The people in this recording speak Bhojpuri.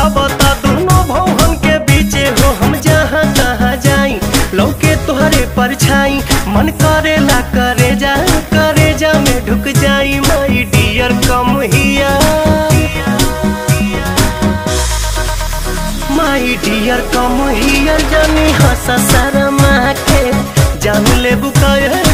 अब त दोनों भौहन के बीचे हो हम जहाँ तहाँ जाई लौके तोहरे परछाई मन करेला करे जा करे जा में ढुक जाई माई डियर कम हिया माई डियर कम हियर जानी हंस शर्मा के जान ले बुकाय